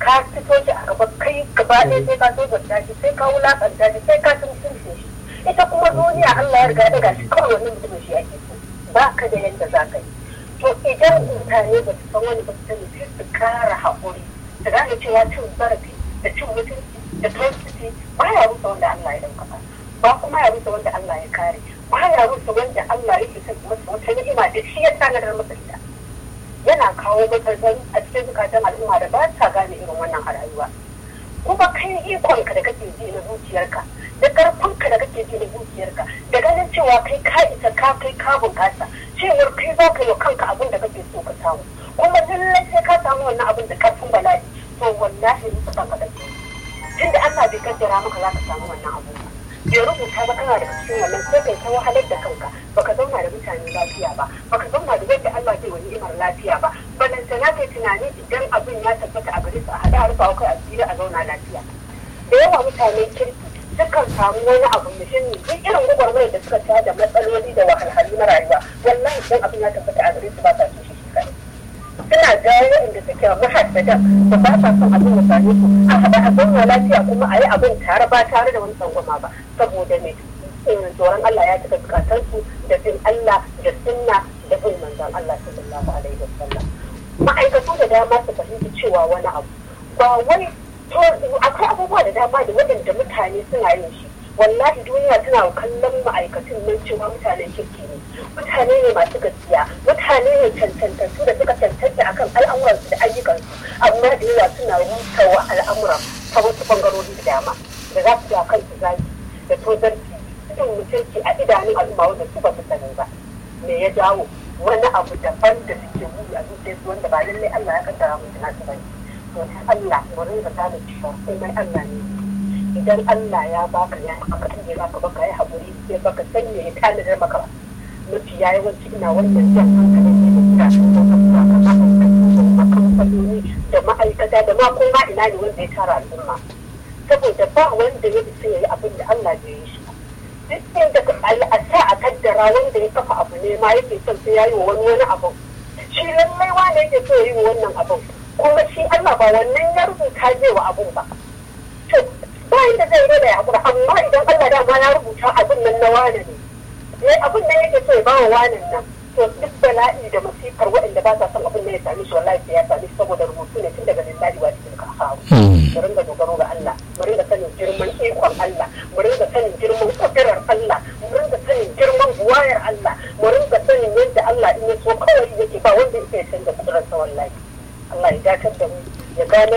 ka fito shi a gaba kai gaba ɗaya sai ka so zanta shi sai ka wulaƙanta shi sai ka sun sun shi ita kuma duniya Allah ya riga daga shi kawai wannan mutumin shi ake so ba ka da yadda za ka yi to idan mutane ba su san wani ba su sani sai su kara haƙuri su gane cewa cin zarafi da cin mutunci da toxicity ba ya rusa wanda Allah ya ɗauka ba kuma ya rusa wanda Allah ya kare ba ya rusa wanda Allah ya fi masa wata ni'ima da shi ya tanadar masa ita yana kawo matsaloli a cikin zukatan al'umma da ba sa gane irin wannan a rayuwa kuma kai ikonka da kake ji na zuciyarka da karfinka da kake ji na zuciyarka da ganin cewa kai ka isa ka kai ka bukata cewar kai za ka yi kanka abin da kake so ka samu kuma lallai sai ka samu wannan abin da karfin bala'i to wallahi ni ka kanka da tunda Allah bai kaddara maka za ka samu wannan abu bai rubuta ba kana daga cikin wannan sai kai ta wahalar da kanka baka zauna da mutane lafiya ba baka zauna da wanda Allah zai wani imar lafiya ba balanta na kai tunani idan abin ya tabbata a gare su a hada harfa kai a tsira a zauna lafiya da yawa mutanen kirki sukan samu wani abu muhimmi duk irin gwagwarmayar da suka ta da matsaloli da wahalhalu na rayuwa wallahi idan abin ya tabbata a gare su ba sa so shi kai suna jawo inda suke mahaddadan da ba sa son abin da same su a haɗa a zauna lafiya kuma a yi abin tare ba tare da wani tsangwama ba saboda me tsoron Allah ya cika bukatansu da bin Allah da sunna da bin manzon Allah sallallahu alaihi wasallam ma'aikatu da dama su fahimci cewa wani abu ba wai to akwai abubuwa da dama da waɗanda mutane suna yin shi wallahi duniya tana kallon ma'aikatun nan cewa mutanen kirki ne mutane ne masu gaskiya mutane ne cancantattu da suka cancanta akan al'amuransu da ayyukansu amma da yawa suna rutawa al'amura ta wasu bangarori da dama da za su yi kansu zaki da tozarci cikin mutunci a idanun al'umma wanda su ba su sani ba me ya jawo wani abu daban da suke wuri a zuciyarsu wanda ba lallai Allah ya kaddara musu na su bane to Allah mu rinka gane cewa komai Allah ne idan Allah ya baka ya maka tuje baka baka ya haƙuri sai baka san me ya tanadar maka ba mafi ya yawanci ina wannan jan hankalin ne da kira da kuma kamfanoni da ma'aikata da ma kuma ina ne wanda ya tara al'umma saboda ba wanda ya isa ya yi abin da Allah bai yi shi duk inda a sa a kaddara wanda ya kafa abu ne ma yake son sai ya yi wa wani wani abu shi lallai wane yake so ya yi wa wannan abin kuma shi Allah ba wannan ya rubuta zai wa abun ba to ba inda zai rada ya hakura amma idan Allah dama ya rubuta abin nan na wane ne ne abin nan yake so ya ba wa wanen nan to duk bala'i da masifar waɗanda ba sa son abin nan ya sami shi wallahi sai ya sami shi saboda rubutu ne tun daga lillahi wa cikin kafaru mu ringa dogaro ga Allah mu ringa sanin girman ikon Allah mu ringa sanin girman kudurar Allah mu ringa sanin girman buwayar Allah mu ringa sanin yadda Allah in ya so kawai yake ba wanda yake canza kudurar sa wallahi Allah ya dakatar da mu ya gane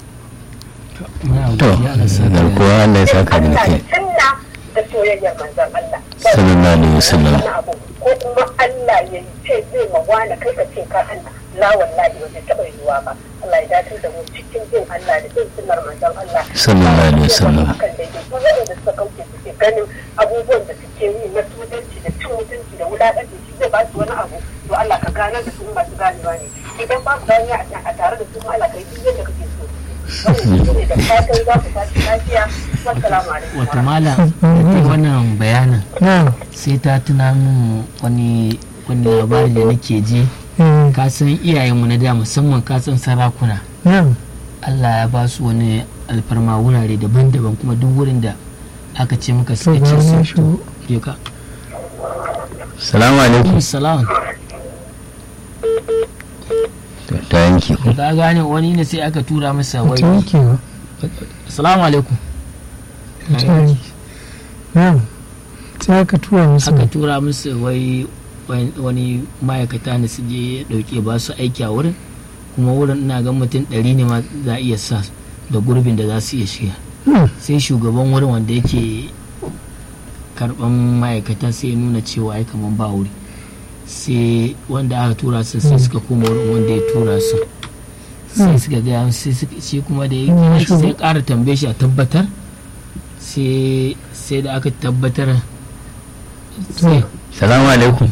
to garkuwa Allah ya saka da kai sunna da soyayyar manzon Allah sallallahu alaihi wasallam ko kuma Allah ya ce zai mawana kai ka ce ka Allah la wallahi ba zai taɓa yiwuwa ba Allah ya dakatar da mu cikin jin Allah da jin sunnar manzon Allah sallallahu alaihi wasallam kan daidai ko waɗanda suka kauce suke ganin abubuwan da suke yi na tudanci da cin mutunci da wulaƙanci shi zai ba su wani abu to Allah ka ganar da su masu ganewa ne idan ba su gane a tare da su Allah ka yi duk yadda kake so da fatan za ku tashi lafiya wassalamu alaikum wato mala da wannan bayanin sai ta tuna min wani wani labari da nake ji ka san iyayenmu na da musamman ka san sarakuna Allah ya ba su wani alfarma wurare daban-daban kuma duk wurin da aka ce maka suka ce su to ka salamu alaikum salam ta yanki ku ka gane wani ne sai aka tura masa wai yankewa assalamu alaikum ta yanki na'am sai aka tura musu aka tura masa wai wani ma'aikata ne su je dauke ba su aiki a wurin kuma wurin ina ga mutum ɗari ne ma za a iya sa da gurbin da za su iya shiga sai shugaban wurin wanda yake karban ma'aikata sai ya nuna cewa ai kaman ba wuri sai wanda aka tura su sai suka koma wurin wanda ya tura su sai suka gaya sai suka shi kuma da ya sai ƙara tambaye shi a tabbatar sai sai da aka tabbatar sai salamu alaikum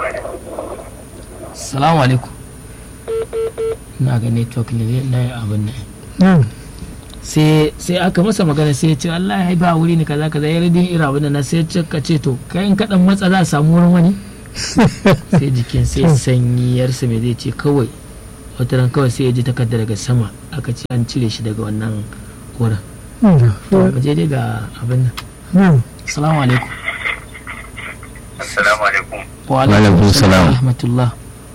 salamu alaikum na ga network ne na abin nan na'am sai sai aka masa magana sai ya ce Allah ya ba wuri ne kaza kaza ya radin ira abin na sai ya ka ce to kai in kaɗan matsa za a samu wurin wani sai jikin sai sanyi yarsa mai zai ce kawai wata ran kawai sai ya ji takarda daga sama aka ce an cire shi daga wannan wurin da to mu je dai ga abin nan na'am assalamu alaikum Assalamu alaikum. wa alaikum salam. rahmatullah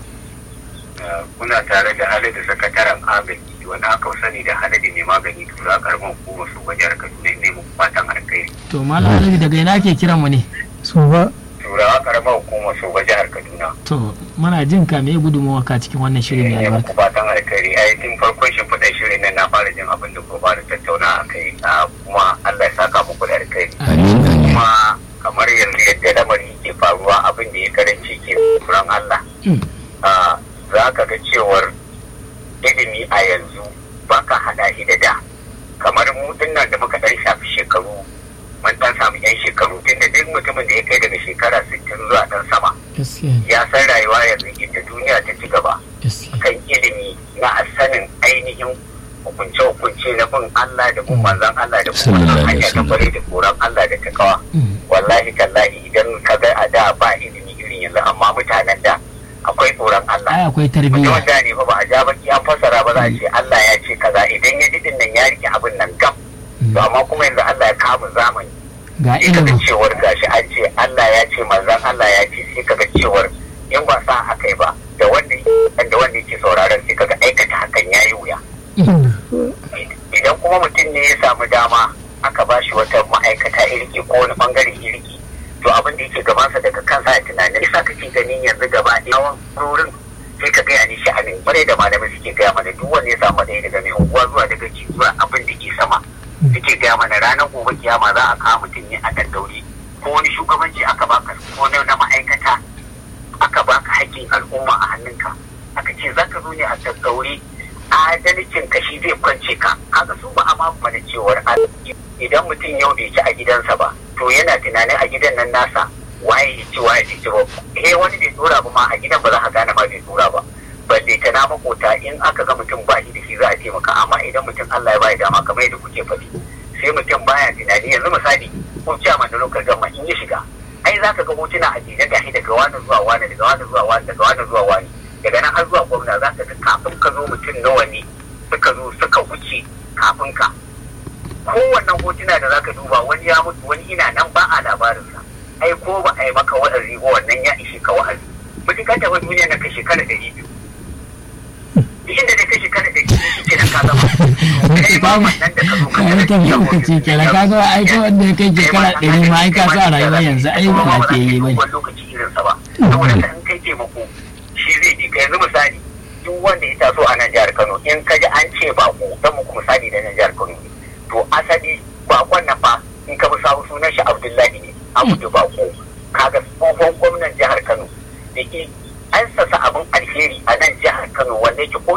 Uh, Kuna tare da Haladu sakataren agaji wanda aka sani da Haladu mai magani tura karamin hukumar su ga jihar Kaduna ne mu fatan alkhairi. to malam alhaji daga ina ke kiran mu ne so ba Turawa karamar hukumar su ga jihar Kaduna. to muna jin ka me gudunmawa ka cikin wannan shirin mai Ne albarka muku fatan alkhairi. Ai tun farkon shi faɗin shirin nan na fara jin abin da ku fara tattauna a kai. Ah, Kuma Allah ya saka muku da alkhairi. amin amin Kuma kamar yanzu yadda lamari ke faruwa abin da ya karanci ke tsoron Allah. Mm. Ah, za ka ga cewar ilimi a yanzu ba ka hada shi da da kamar mu dinnan da muka dan shafi shekaru mun dan samu yan shekaru tunda duk mutumin da ya kai daga shekara 60 zuwa dan sama gaskiya ne, ya san rayuwa yanzu inda duniya ta ci gaba gaskiya kan ilimi na sanin ainihin hukunce-hukunce na bin Allah da bin manzon Allah da kuma Sallallahu alaihi hanya ta wasallam. bare da tsoron Allah da takawa Mm. wallahi tallahi idan ka ga a da ba ilimi irin yanzu amma mutanen da akwai tsoron Allah ai akwai mutum tarbiyya wanda ne fa ba a ja baki an fassara ba za a ce Allah ya ce kaza idan ya ji din nan ya rike abin nan gam to amma kuma yanzu Allah ya kama zamani ga sai kaga ilimin cewar gashi an ce Allah ya ce manzon Allah ya ce sai kaga cewar in ba sa haka ba da wanda da wanda yake sauraron sai kaga aikata hakan yayi wuya idan kuma mutum ne ya samu dama aka ba shi wata ma'aikata irki ko wani bangare irki to abin da yake gabansa daga kansa ya tunanin isa kake ganin yanzu gaba da yawan rurin sai ka gaya ni sha'anin bare da malamai suke gaya mana duk wanda ya samu ɗaya daga mai unguwa zuwa daga ci zuwa abin da ke sama suke gaya mana ranar gobe kiyama za a kawo mutum ne a daddaure ko wani shugabanci aka baka ko na na ma'aikata aka baka haƙƙin al'umma a hannunka aka ce za ka zo ne a daddaure adalcin ka shi zai kwance ka kaga su ba a ma mana cewar adalci idan mutum yau bai ci a gidansa ba to yana tunanin a gidan nan nasa waye ya ci waye ya ci ba eh wani bai dora ba ma a gidan ba za ka gane ma bai dora ba balle ta na makota in aka ga mutum ba shi da shi za a taimaka amma idan mutum Allah ya bai dama kamar yadda kuke faɗi sai mutum baya tunani yanzu misali ko ciyaman da lokacin gama in ya shiga ai za ka ga hotuna a jere gashi daga wani zuwa wani daga wani zuwa wani daga wani zuwa wani daga nan har zuwa gwamna za ka ga kafin ka zo mutum nawa ne suka zo suka wuce kafin ka kowannan hotuna da za ka duba wani ya mutu wani ina nan ba a labarinsa ai ko ba a yi maka wa'azi ba wannan ya ishe ka wa'azi mutum ka taɓa duniya na ka shekara ɗari biyu duk inda da ka shekara ɗari biyu shi kenan ka gama kai ma wannan da ka zo ka kayan tafiya uku ce kenan ka ga ai ta wanda ya kai shekara ɗari ma ai ka sa rayuwa yanzu ai ba lafiyayye ba ne wani lokaci irinsa ba saboda ka in kai taimako shi zai ji ka yanzu misali duk wanda ya taso a nan jihar Kano in ka ji an ce bako dan muku misali da nan jihar Kano ne to asali bakon nan fa in ka bi sawu sunan shi Abdullahi ne Abdu Bako kaga tsohon gwamnan jihar Kano da ke an sasa abin alheri a nan jihar Kano wanda yake ko